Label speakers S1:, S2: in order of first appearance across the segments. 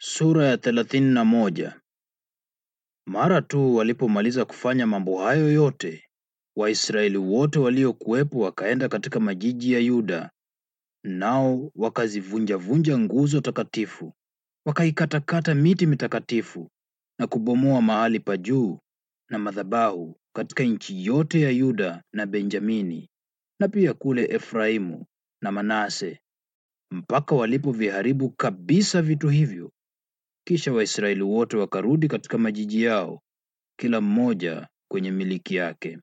S1: Sura ya thelathini na moja. Mara tu walipomaliza kufanya mambo hayo yote, Waisraeli wote waliokuwepo wakaenda katika majiji ya Yuda, nao wakazivunjavunja nguzo takatifu, wakaikatakata miti mitakatifu na kubomoa mahali pa juu na madhabahu katika nchi yote ya Yuda na Benjamini na pia kule Efraimu na Manase, mpaka walipoviharibu kabisa vitu hivyo kisha Waisraeli wote wakarudi katika majiji yao, kila mmoja kwenye miliki yake.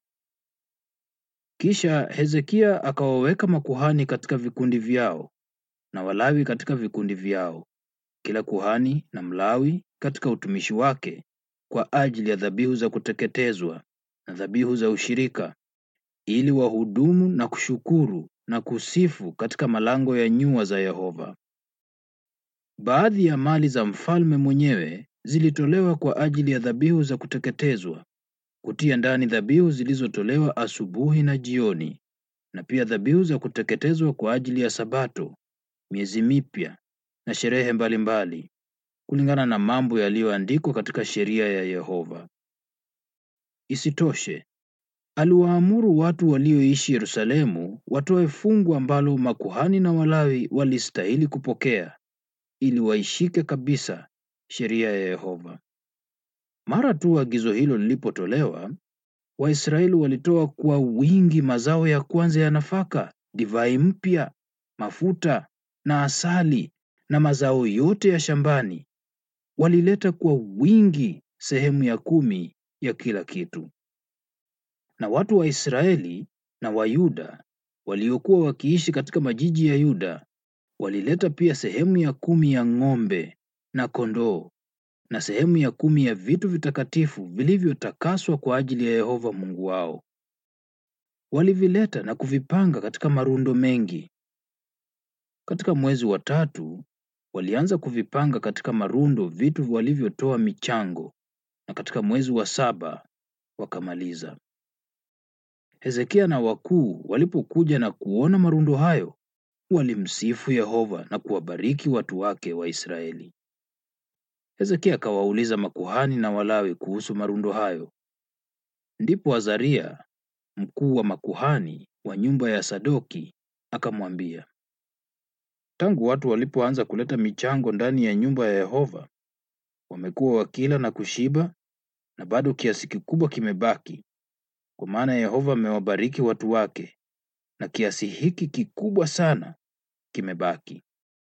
S1: Kisha Hezekia akawaweka makuhani katika vikundi vyao na Walawi katika vikundi vyao, kila kuhani na Mlawi katika utumishi wake, kwa ajili ya dhabihu za kuteketezwa na dhabihu za ushirika, ili wahudumu na kushukuru na kusifu katika malango ya nyua za Yehova. Baadhi ya mali za mfalme mwenyewe zilitolewa kwa ajili ya dhabihu za kuteketezwa, kutia ndani dhabihu zilizotolewa asubuhi na jioni, na pia dhabihu za kuteketezwa kwa ajili ya Sabato, miezi mipya na sherehe mbalimbali, kulingana na mambo yaliyoandikwa katika sheria ya Yehova. Isitoshe, aliwaamuru watu walioishi Yerusalemu watoe fungu ambalo makuhani na Walawi walistahili kupokea ili waishike kabisa sheria ya Yehova. Mara tu agizo hilo lilipotolewa, Waisraeli walitoa kwa wingi mazao ya kwanza ya nafaka, divai mpya, mafuta na asali na mazao yote ya shambani. Walileta kwa wingi sehemu ya kumi ya kila kitu. Na watu wa Israeli na wa Yuda waliokuwa wakiishi katika majiji ya Yuda walileta pia sehemu ya kumi ya ng'ombe na kondoo na sehemu ya kumi ya vitu vitakatifu vilivyotakaswa kwa ajili ya Yehova Mungu wao. Walivileta na kuvipanga katika marundo mengi. Katika mwezi wa tatu walianza kuvipanga katika marundo vitu walivyotoa michango, na katika mwezi wa saba wakamaliza. Hezekia na wakuu walipokuja na kuona marundo hayo, walimsifu Yehova na kuwabariki watu wake wa Israeli. Hezekia akawauliza makuhani na Walawi kuhusu marundo hayo. Ndipo Azaria, mkuu wa makuhani wa nyumba ya Sadoki, akamwambia, tangu watu walipoanza kuleta michango ndani ya nyumba ya Yehova, wamekuwa wakila na kushiba, na bado kiasi kikubwa kimebaki, kwa maana Yehova amewabariki watu wake, na kiasi hiki kikubwa sana kimebaki.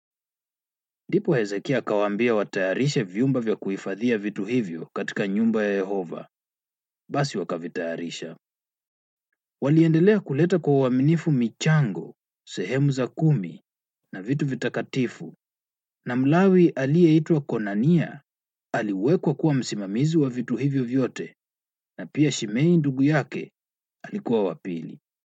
S1: Ndipo Hezekia akawaambia watayarishe vyumba vya kuhifadhia vitu hivyo katika nyumba ya Yehova. Basi wakavitayarisha. Waliendelea kuleta kwa uaminifu michango, sehemu za kumi na vitu vitakatifu, na Mlawi aliyeitwa Konania aliwekwa kuwa msimamizi wa vitu hivyo vyote, na pia Shimei ndugu yake alikuwa wa pili.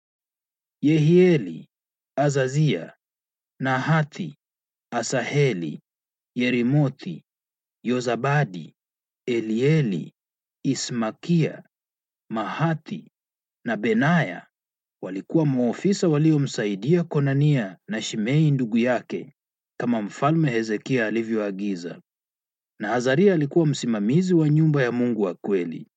S1: Yehieli, Azazia, Nahathi, Asaheli, Yerimothi, Yozabadi, Elieli, Ismakia, Mahathi na Benaya walikuwa maofisa waliomsaidia Konania na Shimei ndugu yake kama mfalme Hezekia alivyoagiza. Na Azaria alikuwa msimamizi wa nyumba ya Mungu wa kweli.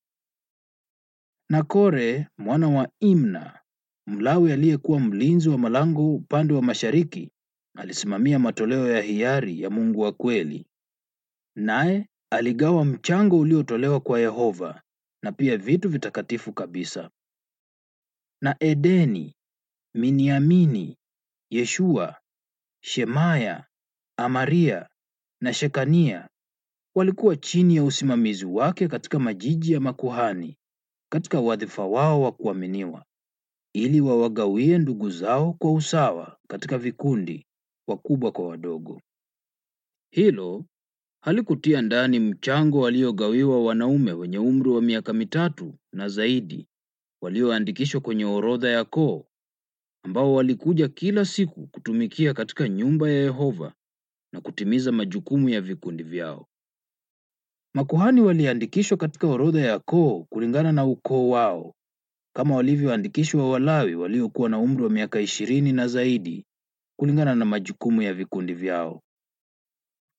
S1: Na Kore mwana wa Imna, Mlawi aliyekuwa mlinzi wa malango upande wa mashariki, alisimamia matoleo ya hiari ya Mungu wa kweli. Naye aligawa mchango uliotolewa kwa Yehova na pia vitu vitakatifu kabisa. Na Edeni, Miniamini, Yeshua, Shemaya, Amaria na Shekania walikuwa chini ya usimamizi wake katika majiji ya makuhani katika wadhifa wao wa kuaminiwa, ili wawagawie ndugu zao kwa usawa katika vikundi, wakubwa kwa wadogo. Hilo halikutia ndani mchango waliogawiwa wanaume wenye umri wa miaka mitatu na zaidi walioandikishwa kwenye orodha ya koo, ambao walikuja kila siku kutumikia katika nyumba ya Yehova na kutimiza majukumu ya vikundi vyao. Makuhani waliandikishwa katika orodha ya koo kulingana na ukoo wao, kama walivyoandikishwa Walawi waliokuwa na umri wa miaka ishirini na zaidi kulingana na majukumu ya vikundi vyao.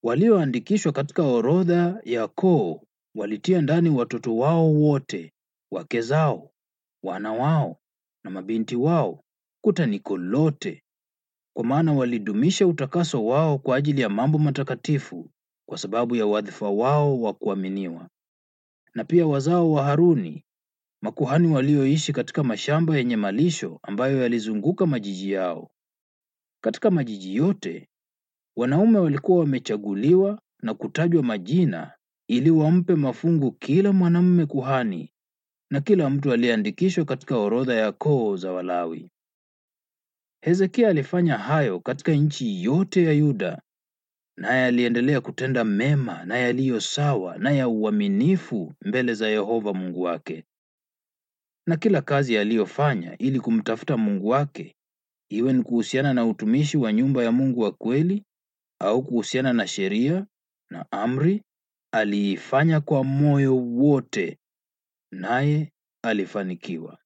S1: Walioandikishwa katika orodha ya koo walitia ndani watoto wao wote, wake zao, wana wao na mabinti wao kutaniko lote, kwa maana walidumisha utakaso wao kwa ajili ya mambo matakatifu kwa sababu ya wadhifa wao wa kuaminiwa. Na pia wazao wa Haruni, makuhani walioishi katika mashamba yenye malisho ambayo yalizunguka majiji yao. Katika majiji yote wanaume walikuwa wamechaguliwa na kutajwa majina ili wampe mafungu kila mwanamume kuhani na kila mtu aliyeandikishwa katika orodha ya koo za Walawi. Hezekia alifanya hayo katika nchi yote ya Yuda, naye aliendelea kutenda mema na yaliyo sawa na ya uaminifu mbele za Yehova Mungu wake. Na kila kazi aliyofanya ili kumtafuta Mungu wake, iwe ni kuhusiana na utumishi wa nyumba ya Mungu wa kweli au kuhusiana na sheria na amri, aliifanya kwa moyo wote, naye alifanikiwa.